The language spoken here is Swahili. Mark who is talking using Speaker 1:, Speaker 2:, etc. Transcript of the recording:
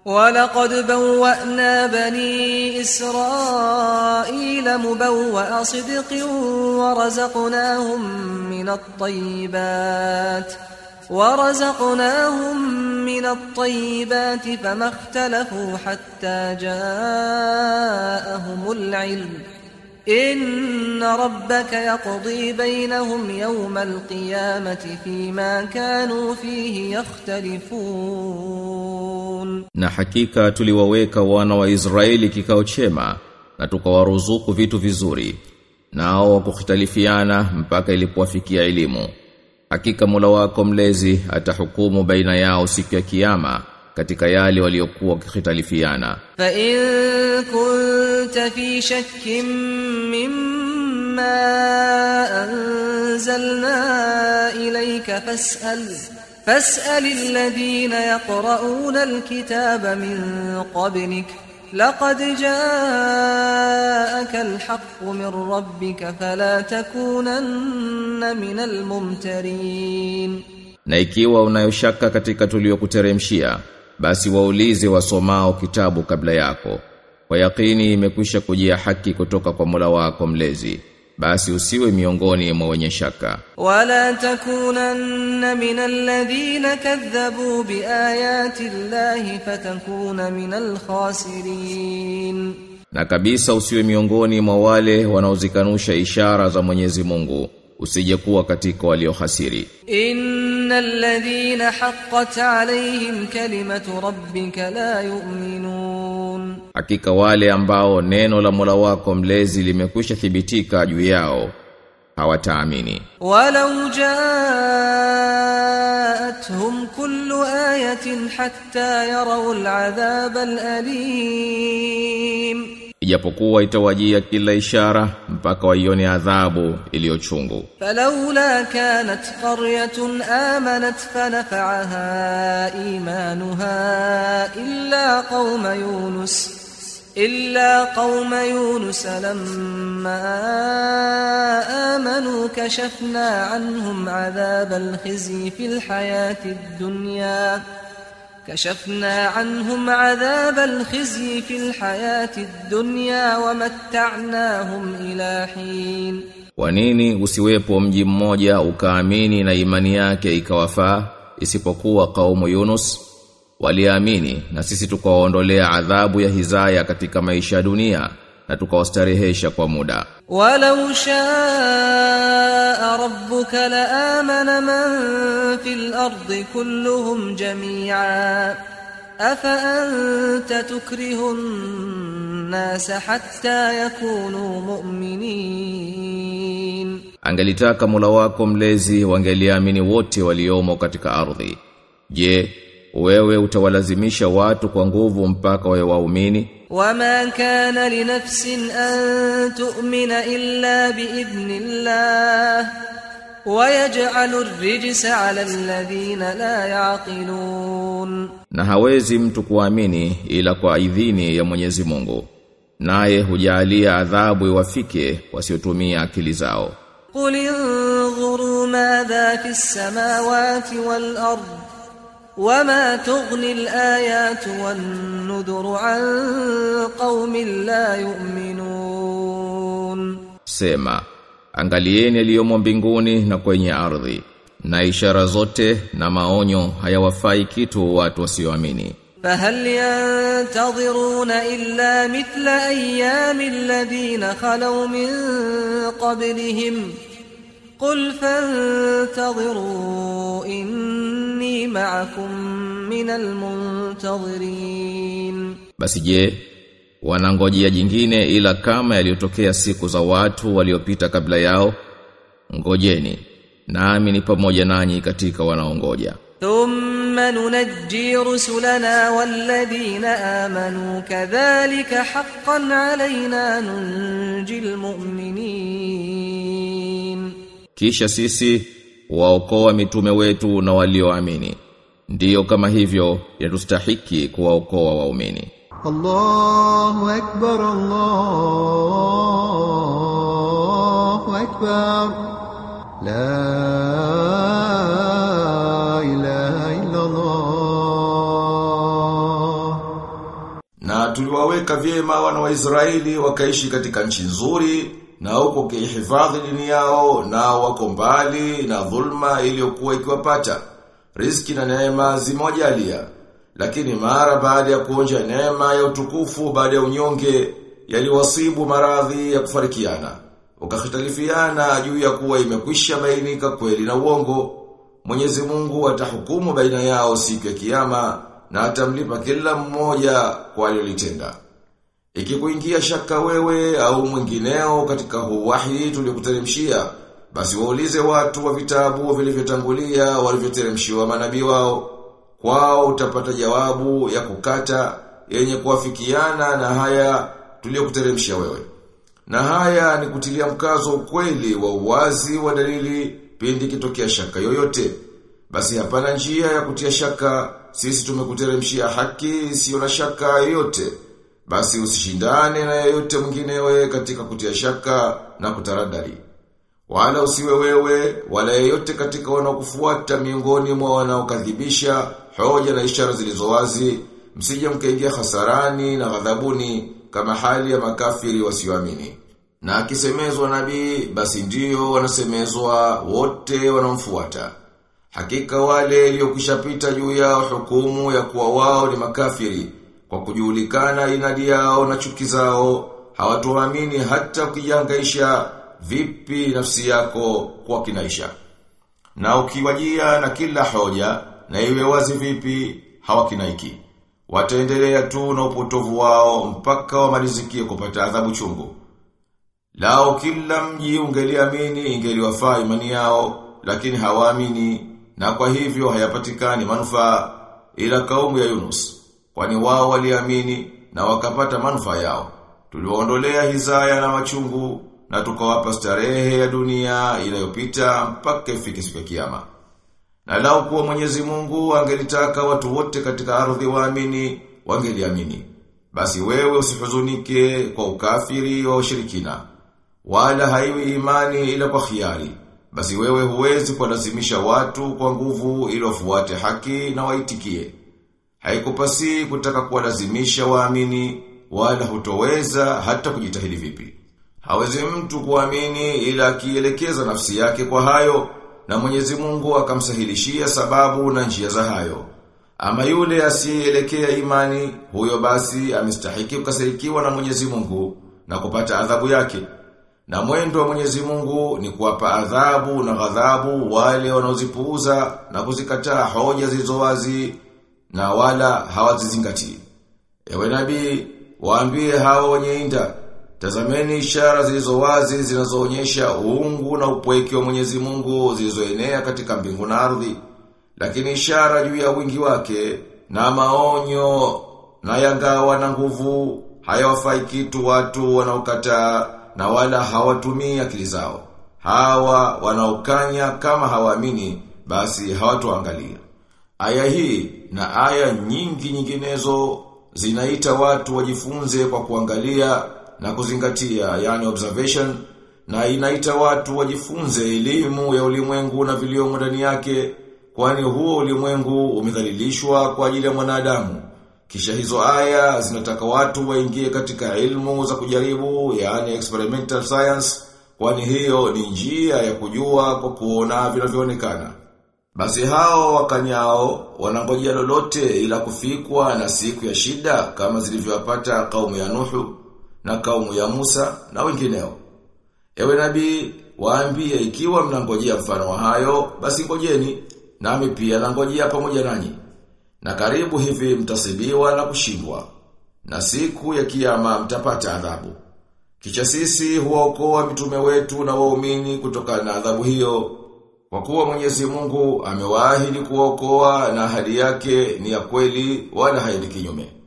Speaker 1: ولقد بوأنا بني إسرائيل مبوأ صدق ورزقناهم من الطيبات ورزقناهم من الطيبات فما اختلفوا حتى جاءهم العلم إن ربك يقضي بينهم يوم القيامة فيما كانوا فيه يختلفون
Speaker 2: Na hakika tuliwaweka wana wa Israeli kikao chema na tukawaruzuku vitu vizuri nao wakukhitalifiana mpaka ilipowafikia elimu Hakika Mola wako mlezi atahukumu baina yao siku ya kiyama katika yale waliokuwa wakikhitalifiana
Speaker 1: فإن كنت في شك مما أنزلنا إليك فاسأل فاسأل الذين يقرؤون الكتاب من قبلك لقد جاءك الحق من ربك فلا تكونن من الممترين
Speaker 2: Na ikiwa unayoshaka katika tuliokuteremshia basi waulize wasomao kitabu kabla yako kwa yakini imekwisha kujia haki kutoka kwa Mola wako mlezi basi usiwe miongoni mwa wenye shaka
Speaker 1: ولا تكونن من الذين كذبوا بآيات الله فتكون من الخاسرين
Speaker 2: na kabisa usiwe miongoni mwa wale wanaozikanusha ishara za Mwenyezi Mungu usije kuwa katika waliohasiri
Speaker 1: إن الذين حقت عليهم كلمة ربك لا يؤمنون
Speaker 2: hakika wale ambao neno la Mola wako mlezi limekwisha thibitika juu yao hawataamini
Speaker 1: ولو جاءتهم كل آية حتى يروا العذاب الأليم
Speaker 2: ijapokuwa itawajia kila ishara mpaka waione adhabu iliyochungu
Speaker 1: فلولا كانت قرية آمنت فنفعها إيمانها إلا قوم يونس إلا قوم يونس لما آمنوا كشفنا عنهم عذاب الخزي في الحياة الدنيا كشفنا عنهم عذاب الخزي في الحياة الدنيا ومتعناهم إلى حين
Speaker 2: Kwa nini usiwepo mji mmoja ukaamini na imani yake ikawafaa isipokuwa kaumu Yunus waliamini na sisi tukawaondolea adhabu ya hizaya katika maisha ya dunia na tukawastarehesha kwa muda
Speaker 1: ولو شاء ربك لآمن من في الأرض كلهم جميعا أفأنت تكره الناس حتى يكونوا مؤمنين
Speaker 2: Angelitaka Mola wako mlezi wangeliamini wote waliomo katika ardhi. Je, wewe utawalazimisha watu kwa nguvu mpaka wawe waumini?
Speaker 1: وما كان لنفس أن تؤمن إلا بإذن الله ويجعل الرجس على الذين لا يعقلون
Speaker 2: Na hawezi mtu kuamini ila kwa idhini ya Mwenyezi Mungu. Naye hujalia adhabu iwafike wasiotumia akili zao.
Speaker 1: قل انظروا ماذا في السماوات والأرض وما تغني الآيات والنذر عن قوم لا يؤمنون
Speaker 2: Sema, angalieni yaliyomo mbinguni na kwenye ardhi. Na ishara zote na maonyo hayawafai kitu watu wasioamini.
Speaker 1: فهل ينتظرون إلا مثل أيام الذين خلوا من قبلهم قل فانتظروا إني معكم من المنتظرين
Speaker 2: Basi je, wanangojea jingine ila kama yaliyotokea siku za watu waliopita kabla yao? Ngojeni, nami ni pamoja nanyi katika wanaongoja.
Speaker 1: ثم ننجي رسلنا والذين آمنوا كذلك حقا علينا ننجي المؤمنين
Speaker 2: Kisha sisi waokoa mitume wetu na walioamini. Ndiyo kama hivyo yatustahiki kuwaokoa waumini.
Speaker 3: الله أكبر الله أكبر لا إله إلا الله
Speaker 2: Na tuliwaweka vyema wana wa Israeli wakaishi katika nchi nzuri na huko kihifadhi dini yao na wako mbali na dhulma iliyokuwa ikiwapata. Riziki na neema zimojalia. Lakini mara baada ya kuonja neema ya utukufu baada ya unyonge yaliwasibu maradhi ya kufarikiana. Wakahitalifiana juu ya kuwa imekwisha bainika kweli na uongo. Mwenyezi Mungu atahukumu baina yao siku ya kiyama na atamlipa kila mmoja kwa alilotenda. Ikikuingia shaka wewe au mwingineo katika huu wahi tuliokuteremshia, basi waulize watu wa vitabu vilivyotangulia walivyoteremshiwa manabii wao. Kwao utapata jawabu ya kukata yenye kuafikiana na haya tuliokuteremshia wewe. Na haya ni kutilia mkazo ukweli wa uwazi wa dalili pindi kitokea shaka yoyote. Basi hapana njia ya kutia shaka, sisi tumekuteremshia haki isiyo na shaka yoyote. Basi usishindane na yoyote mwinginewe katika kutia shaka na kutaradari. Wala usiwe wewe, wala yeyote katika wanaokufuata miongoni mwa wanaokadhibisha hoja na ishara zilizo wazi, msije mkaingia hasarani na ghadhabuni kama hali ya makafiri wasioamini. Na akisemezwa nabii, basi ndio wanasemezwa wote wanaomfuata. Hakika wale iliyokishapita juu yao hukumu ya kuwa wao ni makafiri, kwa kujulikana inadi yao na chuki zao, hawatuamini hata ukijangaisha vipi nafsi yako kwa kinaisha. Na ukiwajia na kila hoja, na iwe wazi vipi, hawakinaiki. Wataendelea tu na upotovu wao mpaka wamalizikie kupata adhabu chungu. Lao kila mji ungeliamini ingeliwafaa imani yao, lakini hawaamini na kwa hivyo hayapatikani manufaa ila kaumu ya Yunus. Kwani wao waliamini na wakapata manufaa yao. Tuliwaondolea hizaya na machungu na tukawapa starehe ya dunia inayopita mpaka ifike siku ya kiyama. Na lao kuwa Mwenyezi Mungu angelitaka watu wote katika ardhi waamini, wangeliamini. Basi wewe usihuzunike kwa ukafiri wa ushirikina. Wala haiwi imani ila kwa khiari. Basi wewe huwezi kuwalazimisha watu kwa nguvu ili wafuate haki na waitikie. Haikupasi kutaka kuwalazimisha waamini wala hutoweza hata kujitahidi vipi. Hawezi mtu kuamini ila akielekeza nafsi yake kwa hayo na Mwenyezi Mungu akamsahilishia sababu na njia za hayo. Ama yule asiyeelekea imani, huyo basi amestahiki kukasirikiwa na Mwenyezi Mungu na kupata adhabu yake. Na mwendo wa Mwenyezi Mungu ni kuwapa adhabu na ghadhabu wale wanaozipuuza na kuzikataa hoja zilizo wazi na wala hawazizingatii. Ewe nabii, waambie hao wenye inda, tazameni ishara zilizo wazi zinazoonyesha uungu na upweke wa Mwenyezi Mungu zilizoenea katika mbingu na ardhi. Lakini ishara juu ya wingi wake na maonyo na yangawa na nguvu hayawafai kitu watu wanaokataa na wala hawatumii akili zao. Hawa wanaokanya kama hawaamini basi hawatoangalia. Aya hii na aya nyingi nyinginezo zinaita watu wajifunze kwa kuangalia na kuzingatia yani observation na inaita watu wajifunze elimu ya ulimwengu na viliomo ndani yake kwani huo ulimwengu umedhalilishwa kwa ajili ya mwanadamu. Kisha hizo aya zinataka watu waingie katika ilmu za kujaribu yani experimental science kwani hiyo ni njia ya kujua kwa kuona vinavyoonekana. Basi hao wakanyao wanangojea lolote ila kufikwa na siku ya shida kama zilivyowapata kaumu ya Nuhu na kaumu ya Musa na wengineo. Ewe nabii, waambie ikiwa mnangojea mfano wa hayo, basi ngojeni, nami pia nangojea pamoja nanyi. Na karibu hivi mtasibiwa na kushindwa. Na siku ya kiyama mtapata adhabu. Kisha sisi huwaokoa mitume wetu na waumini kutokana na adhabu hiyo. Kwa kuwa Mwenyezi Mungu amewaahidi kuwaokoa na ahadi yake ni ya kweli wala haendi kinyume.